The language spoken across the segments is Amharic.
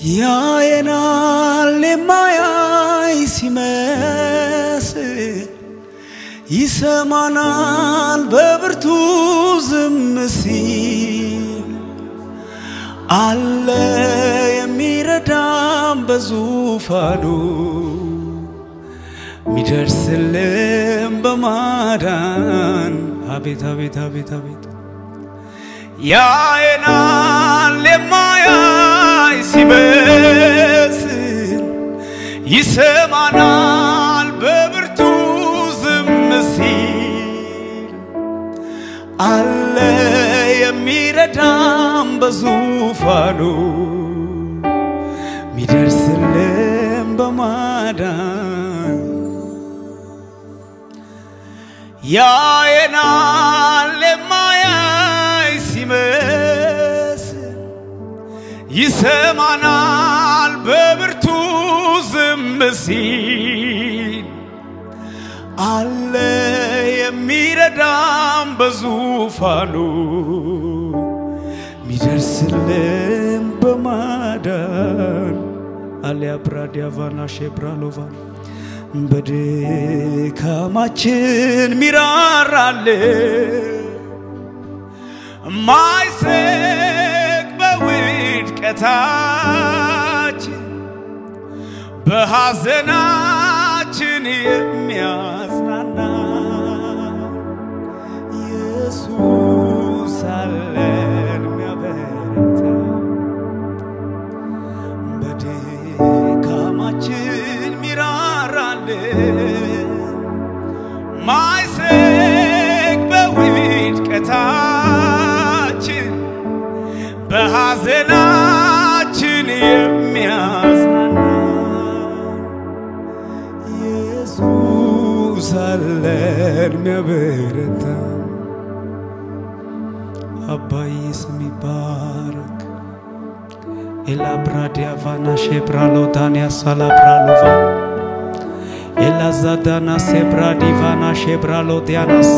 ያየናል የማያይ ሲመስል ይሰማናል በብርቱ ዝም ሲል አለ የሚረዳም በዙፋኑ ሚደርስልም በማዳን አቤት አቤት አቤት አቤት ያየናል የማያይ ሲመስል ይሰማናል በብርቱ ዝም ሲል አለ የሚረዳም በዙፋኑ ሚደርስልም በማዳን ያየናል የማያይ ሲመስል ይሰማናል በብርቱ ዝም ሲል አለ የሚረዳም በዙፋኑ ሚደርስልም በማዳን አሊያ ብራዲያቫና ሼብራሎቫን በድካማችን ሚራራል ማይስቅ በውድቀታችን በሐዘናችን የሚያጽናና ኢየሱስ አለን የሚያበረታ በድካማችን ሚራራልን ማይስቅ በውድቀታችን በሐዘናችን የሚያጽናና ኢየሱስ አለን የሚያበረታ አባዬ ስም ይባረክ። ኤላብራዲያቫና ሼብራሎዳንያ ሳላብራሎቫ ኤላዛዳና ሴብራዲቫና ሼብራሎዲያናስ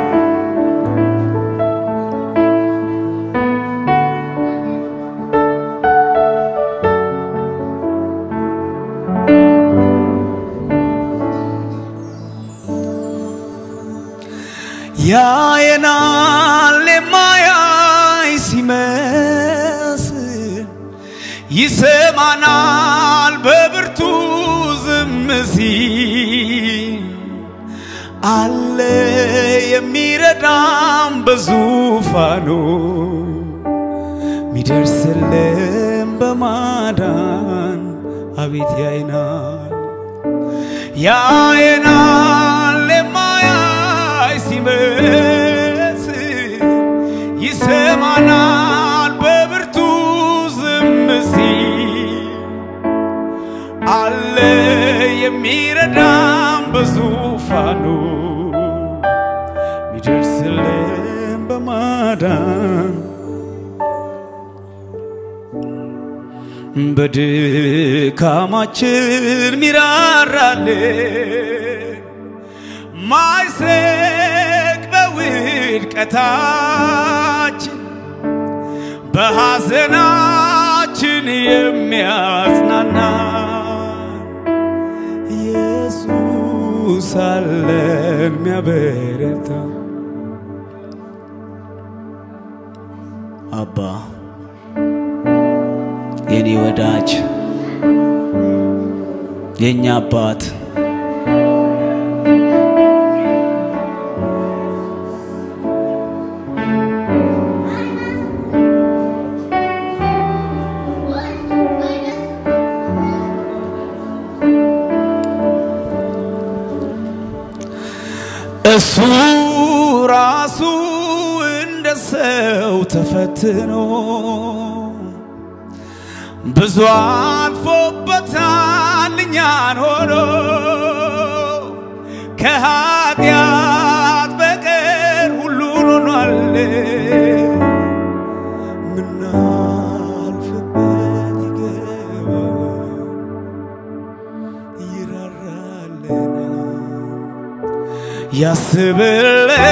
ያየናል የማያይ ሲመስል ይሰማናል በብርቱ ዝም ሲል አለ የሚረዳም በዙፋኑ ሚደርስልም በማዳን አቤት ያይናል ያየናል የማያይ ሲመስል ይሰማናል በብርቱ ዝም ሲል አለ የሚረዳም በዙፋኑ ሚደርስልም በማዳን በድካማችን ሚራራልን ማይስቅ በውድቀታችን በሐዘናችን የሚያጽናና ኢየሱስ አለን የሚያበረታ አባ የኔ ወዳጅ የእኛ አባት እሱ ራሱ እንደ ሰው ተፈትኖ ብዙ አልፎበታል እኛን ሆኖ ከኃጢአት በቀር ሁሉን ሆኗል ምናልፍበት ይገባል ይራራልናል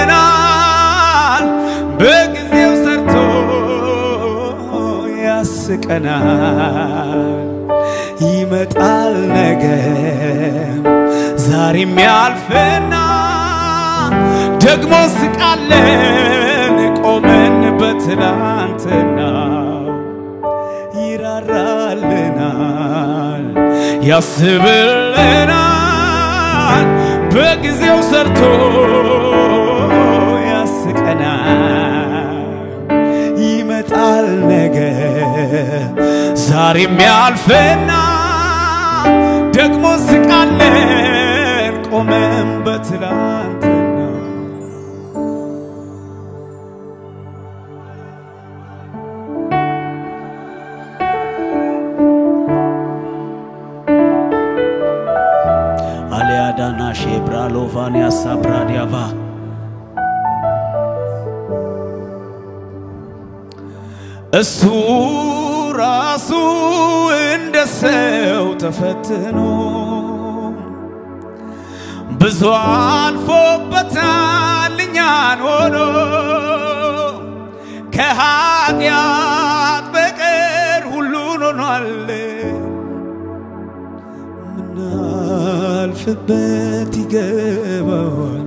ያስብልናል በጊዜው ሰርቶ ያስቀናል። ይመጣል ነገም ዛሬም ያልፍና ደግሞ ስቃለን ቆመን በትላንትና ይራራልናል ያስብልናል በጊዜው ሰርቶ ያስቀናል ይመጣል ነገ ዛሬም ያልፍና ደግሞ ስቃለን ቆመን በትላንትና አሊያዳና ሼብራ ሎቫንያ ሳብራዲያቫ እሱ ራሱ እንደ ሰው ተፈትኖ ብዙ አልፎበታል እኛን ሆኖ ከኃጢአት በቀር ሁሉን ሆኗል ምናልፍበት ይገባዋል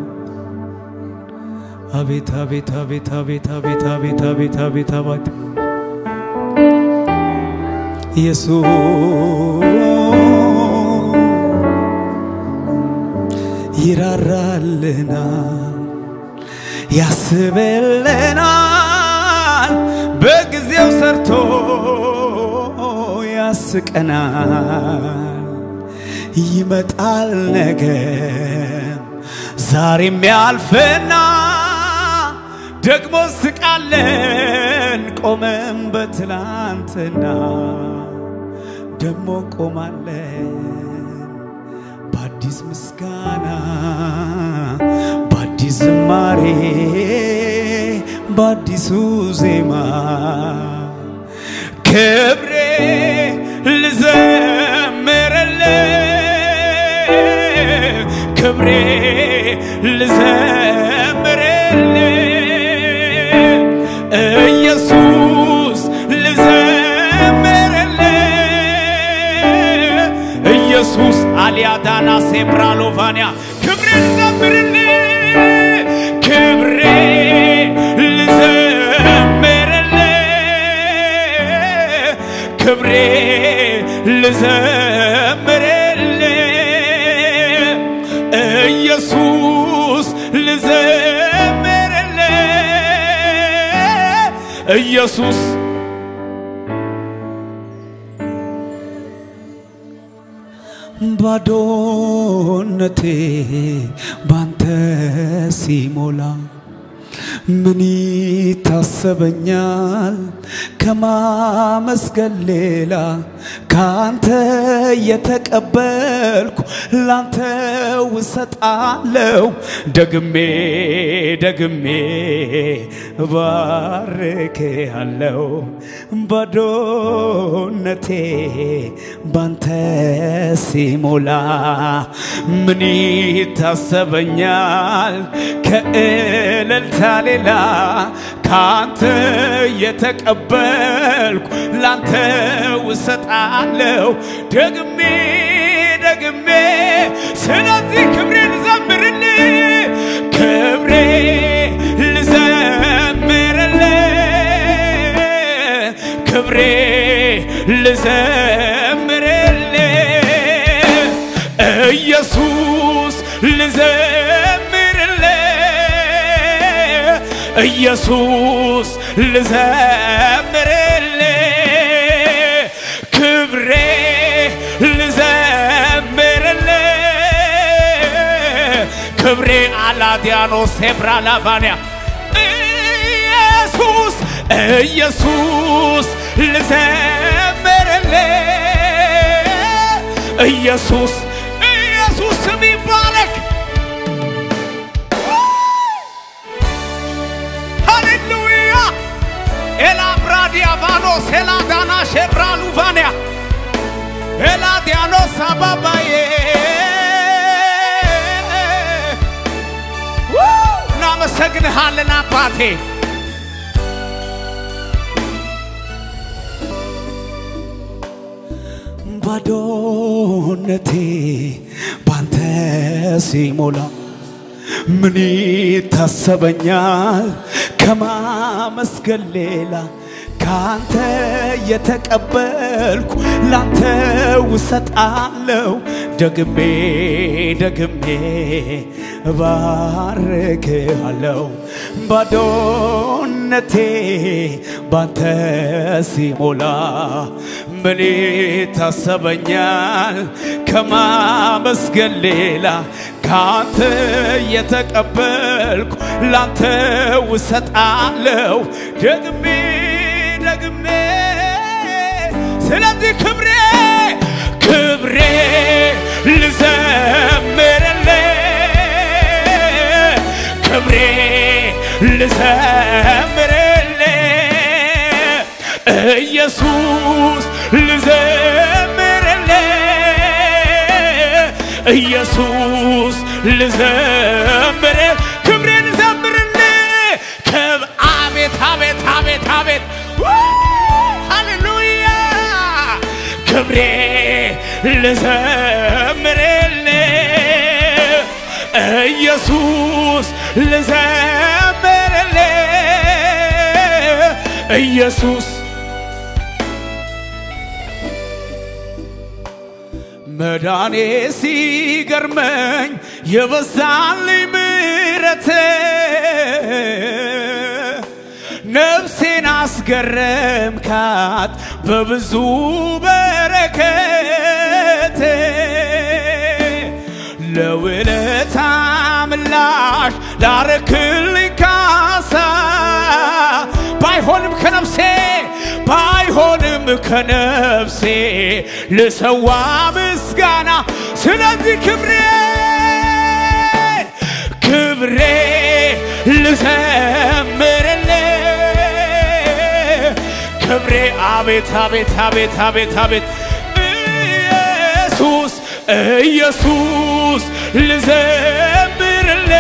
አቤት አቤት አቤት አቤት አቤት አቤት አቤት አቤት አቤት ኢየሱስ ይራራልናል ያስብልናል በጊዜው ሰርቶ ያስቀናል ይመጣል ነገም ዛሬም ያልፍና ደግሞ ስቃለን ቆመን በትላንትና ደሞ ቆማለን በአዲስ ምስጋና በአዲስ ዝማሬ በአዲሱ ዜማ ክብሬ ልዘምርልህ ክብሬ ልዘምርልህ ኢየሱስ ልዘምርልህ ኢየሱስ አሊያዳና ሴብራሎቫንያ ክብሬ ልዘምርልህ ክብሬ ልዘምርልህ ክብሬ ልዘምርልህ ኢየሱስ ልዘምርልህ ኢየሱስ ባዶነቴ ባንተ ሲሞላ ምን ይታሰበኛል ከማመስገን ሌላ ካንተ የተቀበልኩ ላንተ ውሰጣለው ደግሜ ደግሜ ባርክ ያለው ባዶነቴ ባንተ ሲሞላ ምን ይታሰበኛል ከእልልታ ሌላ ካንተ የተቀበልኩ ላንተ ውሰጣለው ደግሜ ደግሜ ስለዚህ ክብሬ ልዘምርልህ ክብሬ ልዘምርልህ ክብሬ ልዘምርልህ ኢየሱስ ልዘምርልህ ኢየሱስ ልዘምርልህ ክብሬ ልዘምርልህ ክብሬ አላዲያኖ ሴብራ ላቫንያ ኢየሱስ ኢየሱስ ልዘምርልህ ኢየሱስ ኢየሱስ ስም ይባረክ ሃሌሉያ ኤላብራዲያቫኖስ ኤላዳና ሼብራሉቫንያ ኤላዲያኖስ አባባዬ እናመሰግንሃለን አባቴ ባዶነቴ ባንተ ሲሞላ ምን ይታሰበኛል ከማመስገን ሌላ ካንተ የተቀበልኩ ላንተ ውሰጣለው ደግሜ ደግሜ እባርክሃለው ባዶነቴ ባንተ ሲሞላ ምን ይታሰበኛል ከማመስገን ሌላ ካንተ የተቀበልኩ ላንተ ውሰጣለው ደግሜ ደግሜ ስለዚህ ክብሬ ክብሬ ልዘምርል ክብሬ ልዘምርል ኢየሱስ ልዘምርል ኢየሱስ ልዘምር ክብሬ ልዘምርል ክብ አቤት አቤት አቤት አቤት ሃሌሉያ ክብሬ ልዘምርል ኢየሱስ ልዘምርል ኢየሱስ መዳኔ ሲገርመኝ የበዛልኝ ምሕረት ነፍሴን አስገረምካት በብዙ በረከት ለውለታ ምላሽ ላረክልኝ ካሳ ባይሆንም ከነፍሴ ባይሆንም ከነፍሴ ልሰዋ ምስጋና ስለዚህ ክብሬ ክብሬ ልዘምርል ክብሬ አቤት አቤት አቤት አቤት አቤት ኢየሱስ ኢየሱስ ልዘምርል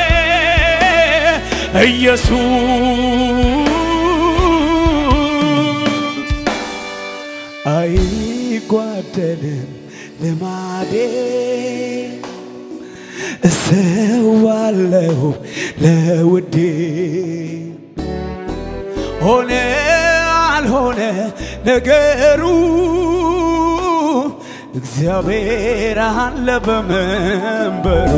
ኢየሱስ አይጓደልም ልማዴ እሰዋለሁ ለውዴ ሆነ አልሆነ ነገሩ እግዚአብሔር አለ በመንበሩ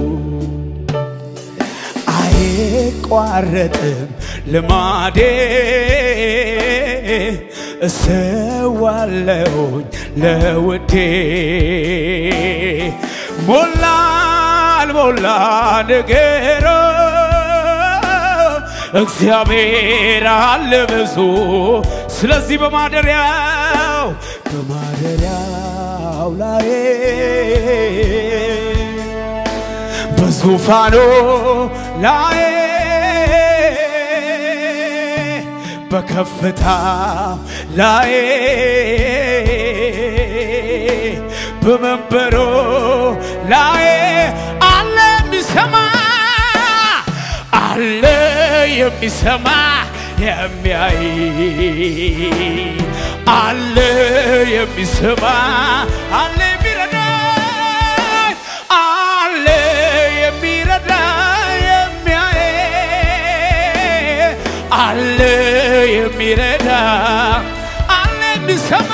አይቋረጥም ልማዴ እሰዋለሁኝ ለውዴ ሞላ አልሞላ ነገሮ እግዚአብሔር አለ ብዙ ስለዚህ በማደሪያው በማደሪያው ላይ በዙፋኑ ላይ በከፍታው ላይ በመንበሩ ላይ አለ የሚሰማ አለ የሚሰማ የሚያይ አለ የሚሰማ አለ የሚረዳ አለ የሚረዳ የሚያይ አለ የሚረዳ አለ የሚሰማ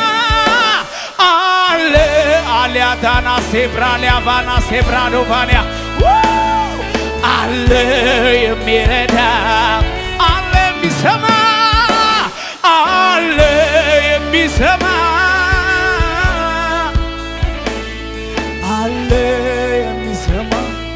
አለ አሊያዳና ሴብራ ሊያቫና ሴብራ ዶቫንያ አለ የሚረዳ አለ የሚሰማ አለ የሚሰማ አለ የሚሰማ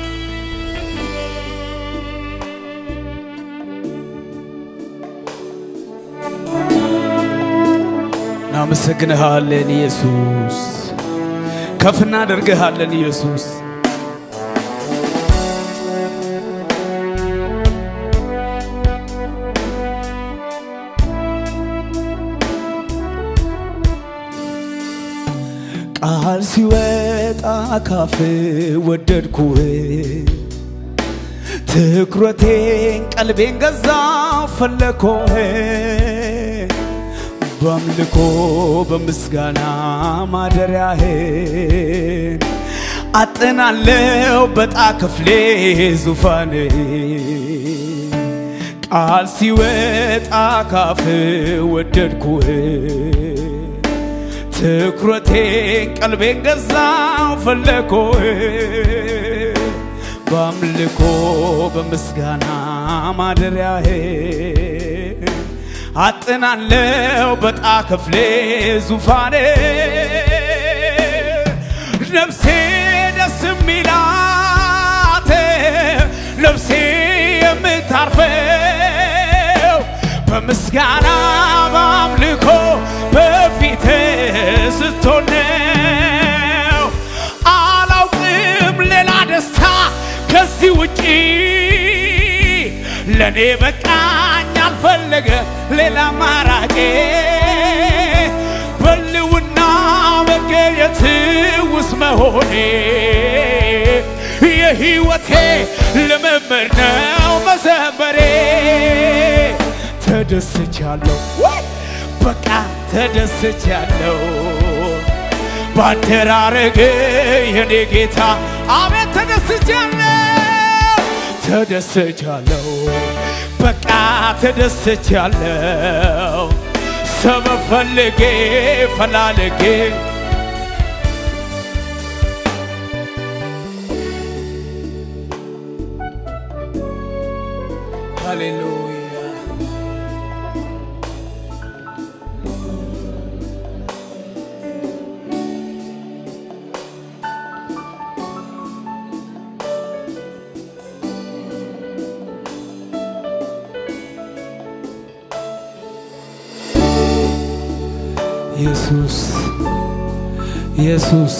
እናመሰግንሃለን ኢየሱስ፣ ከፍ እናደርግሃለን ኢየሱስ። ቃል ሲወጣ ካፍ ወደድኩህ ትኩረቴን ቀልቤን ገዛ ፈለኮህ በአምልኮ በምስጋና ማደሪያህን አጥናለው በጣ ክፍሌ ዙፋን ቃል ሲወጣ ካፍ ወደድኩህ ትኩረቴን ቀልቤን ገዛው ፈለግኩህ በአምልኮ በምስጋና ማደሪያህን አጥናለው በጣ ክፍሌ ዙፋኔ ነፍሴ ደስ የሚላት ነፍሴ የምታርፈው በምስጋና በአምልኮ በፊት ስትሆን ነው። አላውቅም ሌላ ደስታ ከዚህ ውጪ ለእኔ በቃኝ አልፈለገ ሌላ አማራጭ በልውና መገኘት ውስጥ መሆኔ የህይወቴ ልምምድ ነው መዘመሬ ተደስቻለሁ ወይ በቃ ተደስቻለሁ ባደራረግ የኔ ጌታ አቤት ተደስቻለሁ ተደስቻለሁ በቃ ተደስቻለሁ ሰበብ ፈልጌ ፈላልጌ ሃሌሉያ ኢየሱስ ኢየሱስ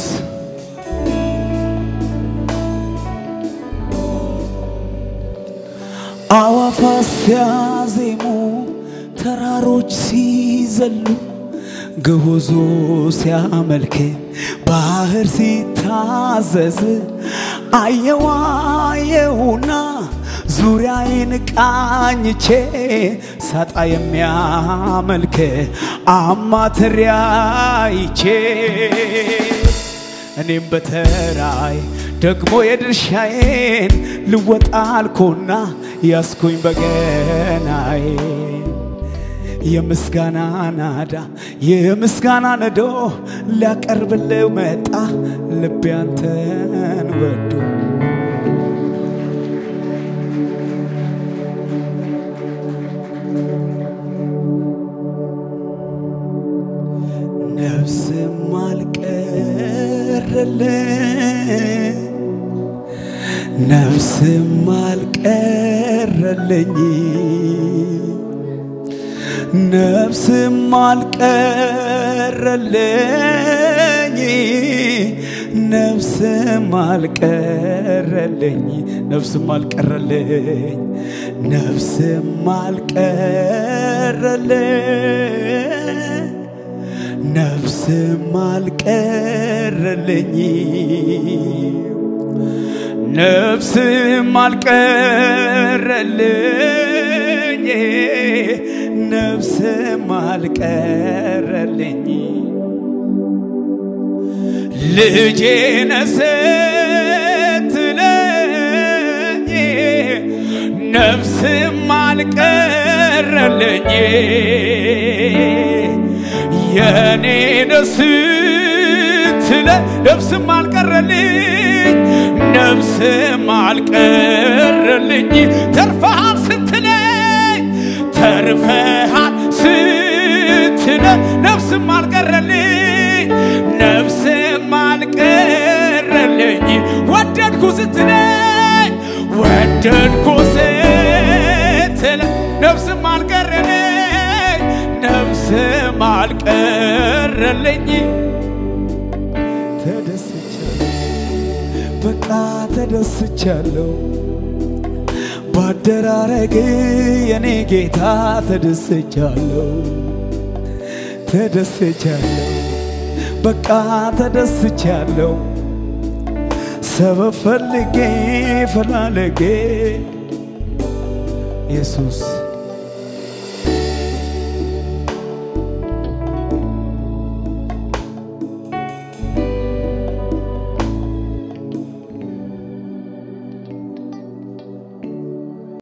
አዋፋት ሲያዜሙ ተራሮች ሲዘሉ ግሁዙ ሲያመልክ ባህር ሲታዘዝ አየዋ አየውና ዙሪያዬን ቃኝቼ ሳጣ የሚያመልክ አማትሪያ ይቼ እኔም በተራይ ደግሞ የድርሻዬን ልወጣ አልኩና ያስኩኝ በገናዬ የምስጋና ናዳ የምስጋና ነዶ ሊያቀርብልህ መጣ ልቤ አንተን ወዶ ነፍስም አልቀረልኝ ነፍስም አልቀረልኝ ነፍስም አልቀረልኝ ነፍስም አልቀረልኝ ነፍስም አልቀረልኝ ነፍስም አልቀረልኝ ነፍስም አልቀረልኝ ነፍስም አልቀረልኝ ነፍስም አልቀረልኝ ልጄ ነህ ስትለኝ ነፍስም አልቀረልኝ የኔ ነህ ስትለኝ ነፍስም አልቀረልኝ ነፍስም አልቀረልኝ ተርፈሃል ስትለኝ ተርፈሃል ስትለኝ ነፍስም አልቀረልኝ ነፍስም አልቀረልኝ ወደድኩ ስትለኝ ወደድኩ ስትለኝ ነፍስም አልቀረልኝ ነፍስም አልቀረልኝ ተደስቻለሁ በቃ ተደስቻለሁ ባደራረግ የኔ ጌታ ተደስቻለሁ ተደስቻለሁ በቃ ተደስቻለሁ ሰበብ ፈልጌ ፈላልጌ ኢየሱስ